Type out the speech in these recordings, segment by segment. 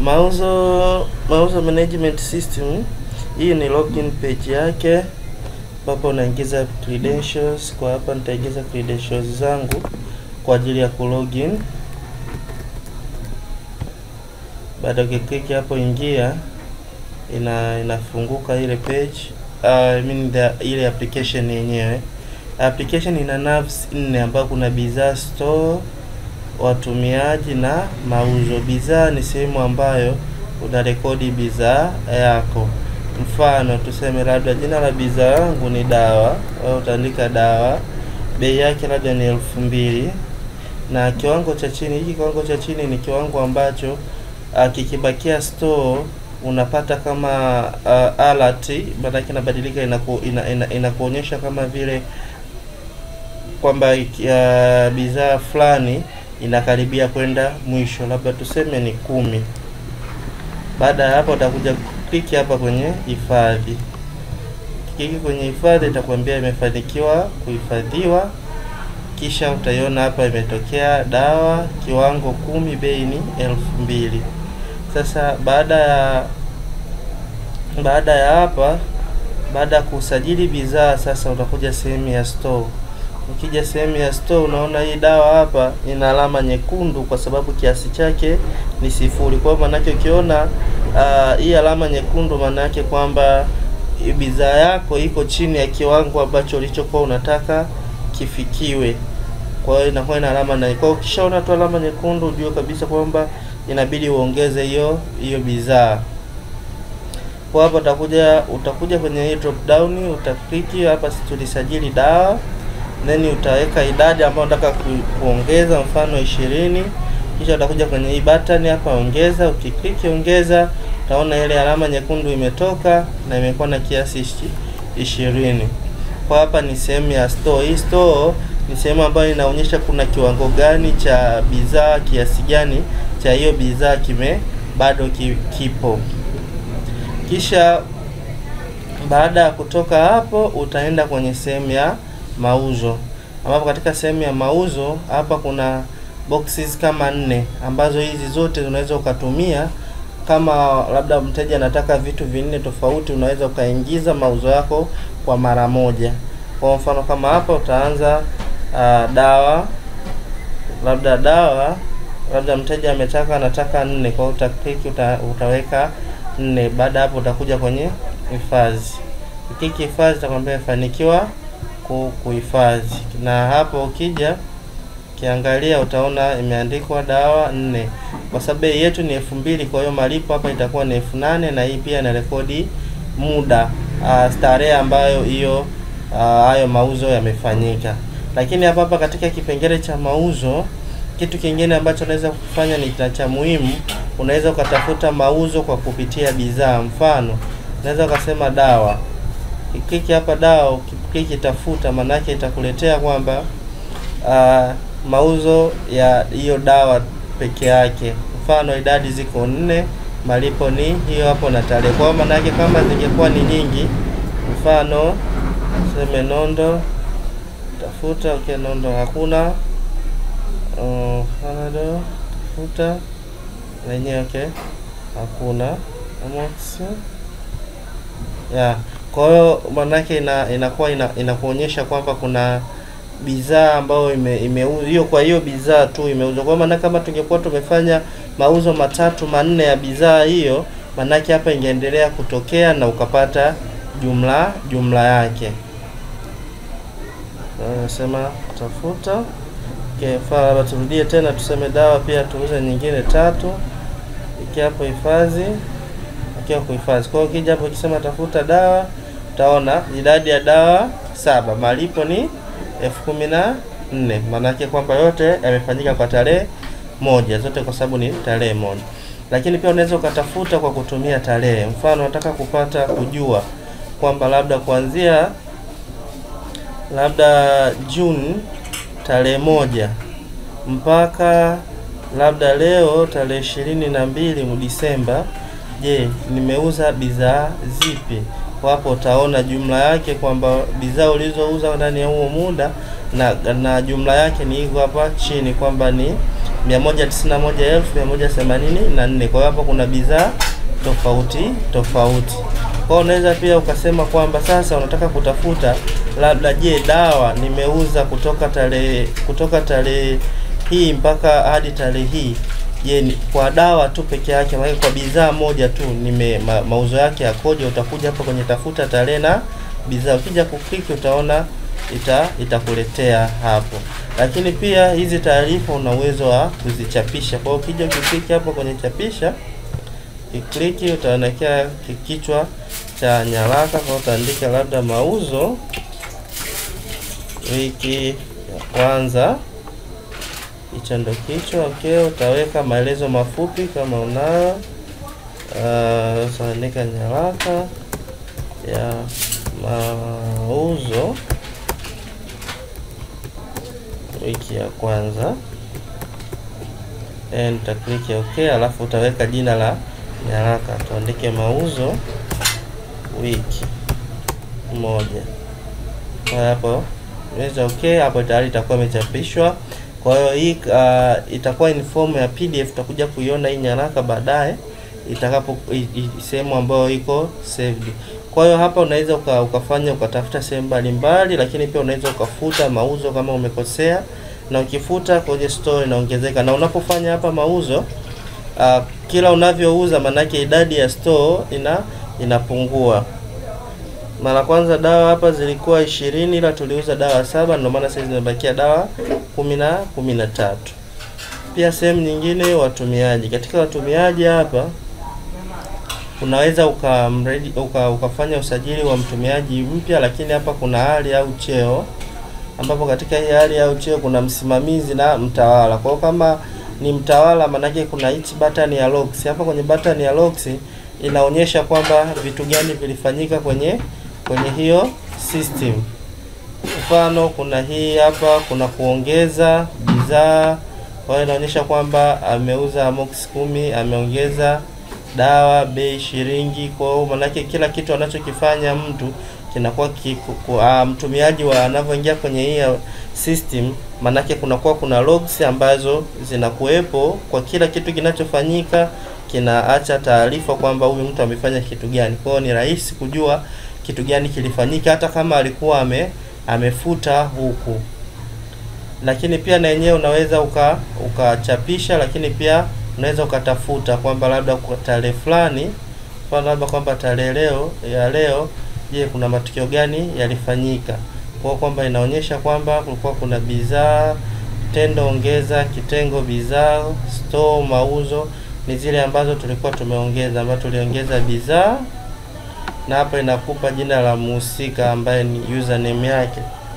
mauzo mauzo management system hii ni login page yake ambapo unaingiza credentials kwa hapa nitaingiza credentials zangu kwa ajili ya kulogin baada ukiklik hapo ingia ina inafunguka ile page uh, I mean the, ile application yenyewe application ina navs nne ambayo kuna bidhaa store watumiaji na mauzo bidhaa ni sehemu ambayo unarekodi bidhaa yako mfano tuseme labda jina la bidhaa yangu ni dawa au utaandika dawa bei yake labda ni elfu mbili na kiwango cha chini hiki kiwango cha chini ni kiwango ambacho uh, kikibakia store unapata kama uh, alert maanake inabadilika inaku, ina, ina, inakuonyesha kama vile kwamba uh, bidhaa fulani inakaribia kwenda mwisho labda tuseme ni kumi baada ya hapo utakuja kliki hapa kwenye hifadhi kliki kwenye hifadhi itakwambia imefanikiwa kuhifadhiwa kisha utaiona hapa imetokea dawa kiwango kumi bei ni elfu mbili sasa baada ya baada ya hapa baada ya kusajili bidhaa sasa utakuja sehemu ya store ukija sehemu ya store unaona hii dawa hapa ina alama nyekundu kwa sababu kiasi chake ni sifuri kwa hiyo maanake ukiona uh, hii alama nyekundu maanake kwamba bidhaa yako iko chini ya kiwango ambacho ulichokuwa unataka kifikiwe kwa hiyo inakuwa ina alama na kwa hiyo ukishaona tu alama nyekundu ujue kabisa kwamba inabidi uongeze hiyo hiyo bidhaa kwa hapa utakuja utakuja kwenye hii drop down utakliki hapa tulisajili dawa then utaweka idadi ambayo unataka ku, kuongeza mfano ishirini kisha utakuja kwenye hii button hapa ongeza ukikliki ongeza utaona ile alama nyekundu imetoka na imekuwa na kiasi ishirini kwa hapa ni sehemu ya store hii store ni sehemu ambayo inaonyesha kuna kiwango gani cha bidhaa kiasi gani cha hiyo bidhaa kime bado ki, kipo kisha baada ya kutoka hapo utaenda kwenye sehemu ya mauzo ambapo katika sehemu ya mauzo hapa kuna boxes kama nne ambazo hizi zote unaweza ukatumia kama labda mteja anataka vitu vinne tofauti unaweza ukaingiza mauzo yako kwa mara moja kwa mfano kama hapa utaanza uh, dawa labda dawa labda mteja ametaka anataka nne kwa hiyo utaklik uta, utaweka nne baada hapo utakuja kwenye hifadhi ukiki hifadhi itakwambia imefanikiwa kuhifadhi na hapo ukija ukiangalia utaona imeandikwa dawa nne kwa sababu bei yetu ni elfu mbili kwa hiyo malipo hapa itakuwa ni elfu nane na hii pia ina rekodi muda uh, starehe ambayo hiyo hayo uh, mauzo yamefanyika lakini hapa hapa katika kipengele cha mauzo kitu kingine ambacho unaweza kufanya ni cha muhimu unaweza ukatafuta mauzo kwa kupitia bidhaa mfano unaweza ukasema dawa kliki hapa dawa ukikliki tafuta maanake itakuletea kwamba uh, mauzo ya hiyo dawa peke yake mfano idadi ziko nne malipo ni hiyo hapo na tarehe kwa maanake kama zingekuwa ni nyingi mfano seme nondo tafuta okay nondo hakuna uh, Panado tafuta lenyewe okay hakuna Amox ya kwa hiyo maanake ina, inakuwa ina, inakuonyesha kwamba kuna bidhaa ambayo ime, ime hiyo kwa hiyo bidhaa tu imeuzwa. Kwa maana kama tungekuwa tumefanya mauzo matatu manne ya bidhaa hiyo, maanake hapa ingeendelea kutokea na ukapata jumla jumla yake. Nasema tafuta okay, labda turudie tena tuseme dawa pia tuuze nyingine tatu, iki hapo hifadhi akiwa kuhifadhi. Kwa hiyo ukija hapo ukisema tafuta dawa, utaona idadi ya dawa saba, malipo ni elfu kumi na nne. Maanake kwamba yote yamefanyika kwa tarehe moja, zote kwa sababu ni tarehe moja. Lakini pia unaweza ukatafuta kwa kutumia tarehe. Mfano unataka kupata kujua kwamba labda kuanzia labda Juni tarehe moja mpaka labda leo tarehe ishirini na mbili Disemba, je, nimeuza bidhaa zipi? Kwa hapo utaona jumla yake kwamba bidhaa ulizouza ndani ya huo muda na, na jumla yake ni hivyo hapa chini kwamba ni 191,184. Kwa hiyo hapa kuna bidhaa tofauti tofauti. Kwa hiyo unaweza pia ukasema kwamba sasa unataka kutafuta labda, je, dawa nimeuza kutoka tarehe kutoka tarehe hii mpaka hadi tarehe hii Je, kwa dawa tu peke yake, maana kwa bidhaa moja tu nime ma, mauzo yake yakoje? Utakuja hapa kwenye tafuta tarehe na bidhaa, ukija kukliki utaona ita itakuletea hapo. Lakini pia hizi taarifa una uwezo wa kuzichapisha. Kwa hiyo ukija ukikliki hapo kwenye chapisha, kikliki utaonekea kichwa cha nyaraka, kwa utaandika labda mauzo wiki ya kwanza hicho ndo kichwa. Okay, utaweka maelezo mafupi kama unayo. Uh, utaandika nyaraka ya mauzo wiki ya kwanza, and utakliki okay, alafu utaweka jina la nyaraka, tuandike mauzo wiki moja. Kwa hapo weza okay, hapo tayari itakuwa imechapishwa. Kwa hiyo hii uh, itakuwa in form ya PDF. Utakuja kuiona hii nyaraka baadaye itakapo sehemu ambayo iko saved. Kwa hiyo hapa unaweza uka, ukafanya ukatafuta sehemu mbalimbali, lakini pia unaweza ukafuta mauzo kama umekosea, na ukifuta kwenye store inaongezeka, na unapofanya hapa mauzo uh, kila unavyouza manake idadi ya store ina inapungua. Mara kwanza dawa hapa zilikuwa ishirini ila tuliuza dawa saba, ndio maana sasa zimebakia dawa kumi na kumi na tatu. Pia sehemu nyingine watumiaji, katika watumiaji hapa unaweza uka, uka ukafanya usajili wa mtumiaji mpya, lakini hapa kuna hali au cheo, ambapo katika hii hali au cheo kuna msimamizi na mtawala. Kwa hiyo kama ni mtawala, manake kuna hichi button ya logs. Hapa kwenye button ya logs inaonyesha kwamba vitu gani vilifanyika kwenye kwenye hiyo system. Mfano, kuna hii hapa, kuna kuongeza bidhaa. Kwa hiyo inaonyesha kwamba ameuza amox kumi, ameongeza dawa bei shilingi. Kwa hiyo manake kila kitu anachokifanya mtu kinakuwa uh, mtumiaji wa anavyoingia kwenye hii system, manake kunakuwa kuna logs ambazo zinakuwepo kwa kila kitu kinachofanyika, kinaacha taarifa kwamba huyu mtu amefanya kitu gani. Kwa hiyo ni rahisi kujua kitu gani kilifanyika hata kama alikuwa ame amefuta huku. Lakini pia na yenyewe unaweza uka ukachapisha, lakini pia unaweza ukatafuta kwamba labda kwa tarehe fulani, mfano labda kwamba tarehe leo ya leo, je, kuna matukio gani yalifanyika? Kwa kwamba inaonyesha kwamba kulikuwa kuna bidhaa, tendo ongeza, kitengo bidhaa, store, mauzo ni zile ambazo tulikuwa tumeongeza, ambazo tuliongeza bidhaa na hapa inakupa jina la muhusika ambaye ni username yake.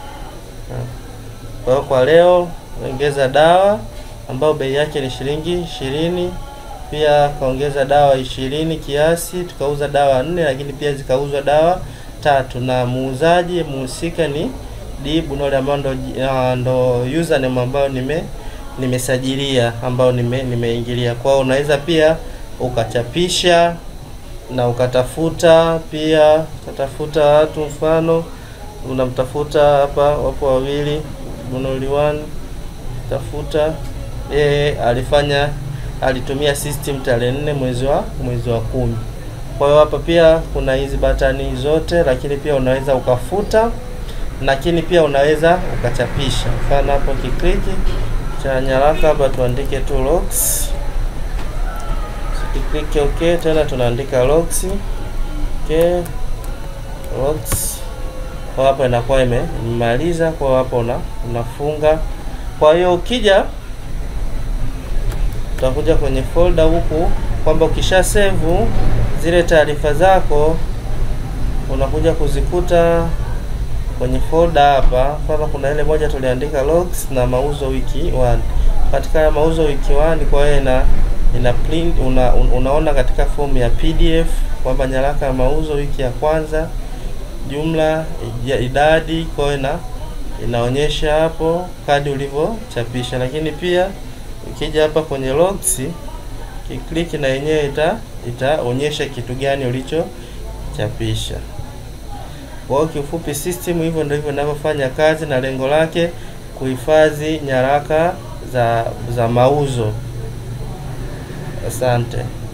Kwa hiyo kwa leo ongeza dawa ambayo bei yake ni shilingi ishirini. Pia kaongeza dawa ishirini kiasi, tukauza dawa nne, lakini pia zikauzwa dawa tatu, na muuzaji muhusika ni Dibu Nole ambao ndo, ndo username ambayo nime nimesajilia ambao nime nimeingilia. Kwa hiyo unaweza pia ukachapisha na ukatafuta pia ukatafuta watu, mfano unamtafuta hapa, wapo wawili Bunoliwan, tafuta yeye alifanya alitumia system tarehe nne mwezi wa mwezi wa kumi. Kwa hiyo hapa pia kuna hizi batani zote, lakini pia unaweza ukafuta, lakini pia unaweza ukachapisha. Mfano hapo kikliki cha nyaraka hapa tuandike tu logs Click okay, tena tunaandika logs okay, logs kwa hapa inakuwa imemaliza. Kwa hapo una, unafunga. Kwa hiyo ukija utakuja kwenye folder huku kwamba ukisha save zile taarifa zako unakuja kuzikuta kwenye folder hapa. Mfano kuna ile moja tuliandika logs na mauzo wiki 1 katika mauzo wiki 1 kwa hiyo ina ina print una, un, unaona katika fomu ya PDF kwamba nyaraka ya mauzo wiki ya kwanza jumla ya idadi, kwa hiyo ina inaonyesha hapo kadi ulivyochapisha. Lakini pia ukija hapa kwenye logs kiklik, na yenyewe ita itaonyesha kitu gani ulichochapisha. Kwa hiyo kiufupi, system hivyo ndio hivyo inavyofanya kazi, na lengo lake kuhifadhi nyaraka za za mauzo. Asante.